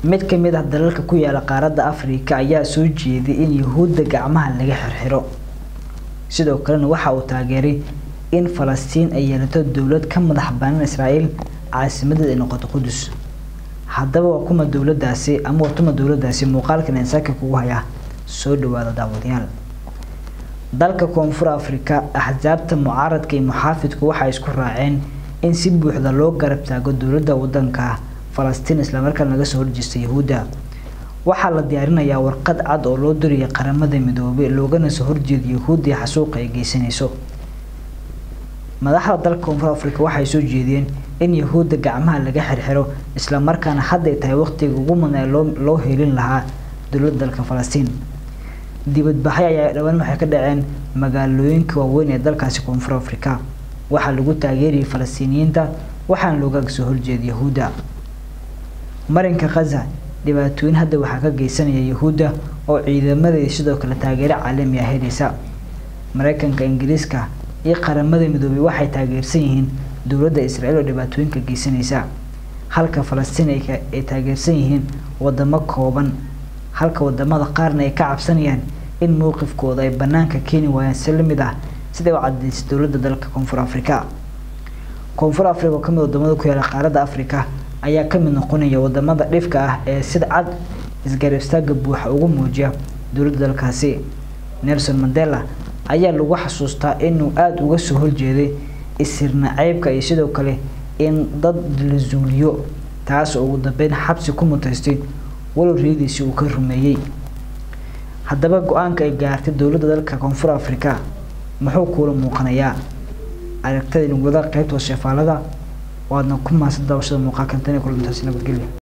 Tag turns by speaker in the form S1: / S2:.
S1: mid ka mid ah dalalka ku yaala qaaradda afrika ayaa soo jeeday in yuhuudda gacmaha laga xirxiro sidoo kalena waxa uu taageeray in falastiin ay yeelato dowlad ka madax banaan israa'iil caasimadeed ay noqoto qudus haddaba waa kuma dowladaasi ama watuma dowladaasi muuqaalkan insaaka kugu haya soo dhawaada daawadayaal dalka koonfur afrika axsaabta mucaaradka iyo muxaafidku waxay isku raaceen in si buuxda loo garab taago dowladda wadanka falastiin islamarkaana laga soo horjeesta yahuudda waxaa la diyaarinayaa warqad cad oo loo diraya qaramada midoobay loogana soo horjeeda yahuudda xasuuqa ay geysanayso madaxda dalka koonfur afrika waxay soo jeediyeen in yahuudda gacmaha laga xirxiro islamarkaana hadday tahay waqtiga ugu mudan ee loo loo helin lahaa dowladda dalka falastiin dibadbaxyo ayaa dhawaan waxay ka dhaceen magaalooyinka waaweyn ee dalkaasi koonfur afrika waxaa lagu taageerayay falastiiniyiinta waxaana looga soo horjeeda yahuudda marinka khaza dhibaatooyin hadda waxaa ka geysanaya yahuudda oo ciidamadeeda sidoo kale taageero caalami ah helaysa mareykanka ingiriiska iyo qaramada midoobay waxay taageersan yihiin dowladda israa'iil oo dhibaatooyinka geysanaysa halka falastiin ay taageersan yihiin wadamo kooban halka wadamada qaarna ay ka cabsanayaan in mowqifkooda ay banaanka keeni waayaan si lamid ah siday u cadeysay dowladda dalka koonfur afrika koonfur afrika oo kamid wadamada ku yaala qaaradda afrika ayaa kamid noqonaya wadamada dhifka ah ee sida cad isgarab istaaga buuxa ugu muujiya dowladda dalkaasi nelson mandela ayaa lagu xasuustaa inuu aada uga soo horjeeday isirna ceybka iyo sidoo kale in dad la zuuliyo taas oo ugu dambeyn xabsi ku mutaystay walow riyadiisii uu ka rumeeyey haddaba go-aanka ay gaartay dowladda dalka koonfur afrika muxuu kuula muuqanayaa aragtada inugada qeybta shefaalada waadna ku maasan daawashada muuqaalkan tan kulantaasi nabadgelya